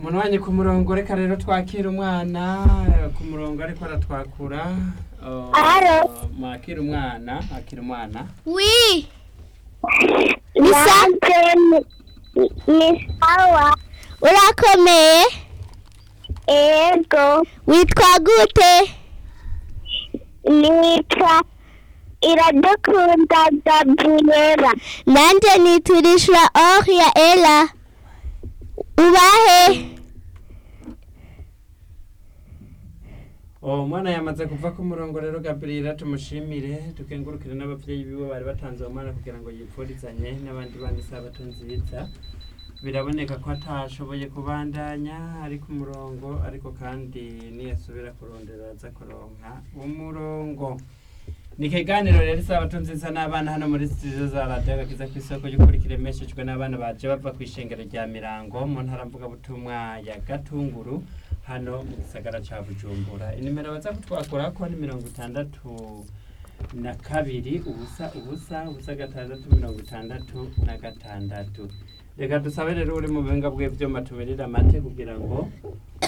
munwanyi ku murongo reka rero twakira umwana ku murongo ariko aratwakura Oh, Alo. mwakira umwana akira umwana wi Nanje ni- ni sawa urakomeye ego witwa gute nitwa iradukunda gabriela nanje niturishwa or ya ela ubahe Oh, umwana yamaze kuva ku murongo rero Gabriela tumushimire tukengurukire n'abavyeyi biwe bari batanze uwo mwana kugira ngo yipfurizanye n'abandi bana isabato nziza biraboneka ko atashoboye kubandanya ari ku murongo ariko kandi niyasubira kurondera aza kuronka umurongo ni ikiganiro rero isabato nziza n'abana hano muri studio za radiyo agakiza ku isoko y'ukuri kiremeshejwe n'abana baje bava ku ishengero rya mirango mu ntara mvugabutumwa ya gatunguru hano mu gisagara ca bujumbura inimero baza kutwakorako ni mirongo itandatu na kabiri ubusa ubusa ubusa gatandatu mirongo itandatu na gatandatu reka dusabe rero uri mu buhinga bw'ivyuma tumirira amate kugira ngo